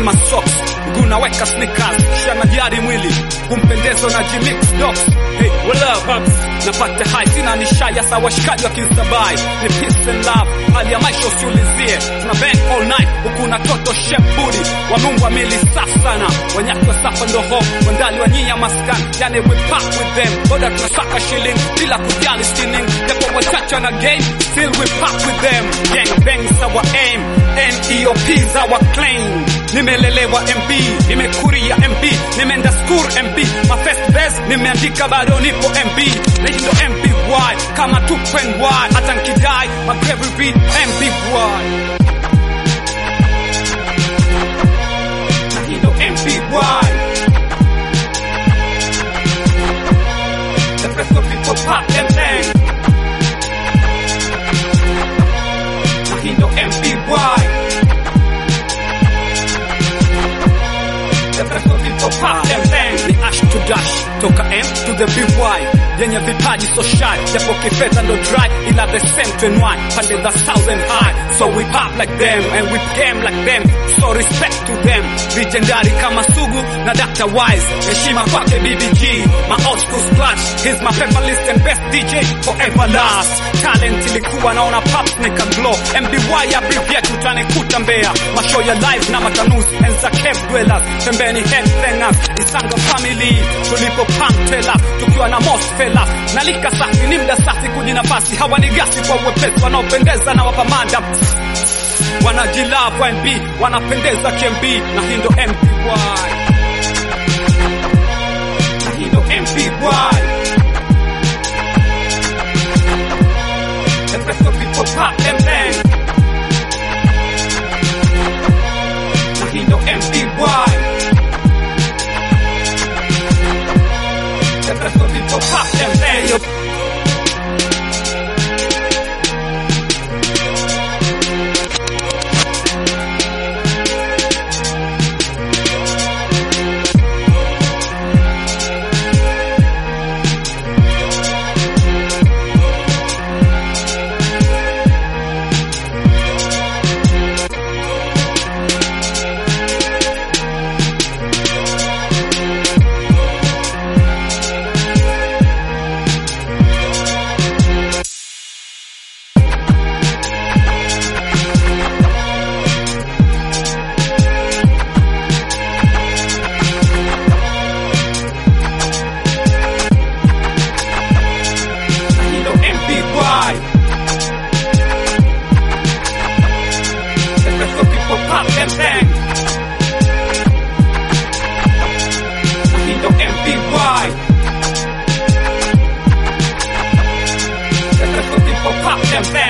masocks mguu naweka sneakers kisha najari mwili kumpendezo na jimix docs hey, what up babs napata high sina nishaya sawa washikaji wa kinsabai ni peace and love hali ya maisha usiulizie tuna bang all night huku na toto shep booty wameungwa mili safi sana wanyaki wa safa ndo ho wandali wa nyinya maskan yani we pack with them boda tunasaka shilling bila kujali sinning japo wachache na game still we pack with them gang bang is our aim NEOP is our claim nimelelewa MB nimekuria MB nimeenda school MB my first best nimeandika bado nipo MB na hii ndo MBY kama tupendY hata nkidai my grave will be MBY na hii ndo MBY the best of people pop them bang na hii ndo MBY The best of people pop them bang ni ash to dash toka M to the BY yenye vipaji so shy japo kifedha ndo dry ila the same to NY pande the thousand high so we pop like them and we game like them so respect to them legendary kama Sugu na Dr. Wise heshima kwake BBG my old school splash he's my paper list and best DJ forever last talent ilikuwa naona pop nika glow MBY abbreviate utanikuta Mbeya mashow ya live na matanuzi enza cave dwellers pembeni headbangers Isanga family tulipo pamtela tukiwa na most fellas nalika safi ni mda safi kujinafasi hawa ni gasi kwa uwepesi wanaopendeza na wapamanda wanajilava NB wanapendeza KMB na hii ndo MPY na hii ndo MPY The best of people pop them bang na hii ndo MPY The best of people pop them bang Hilo MPY The best of people pop them bang Hilo MPY The best of people pop them bang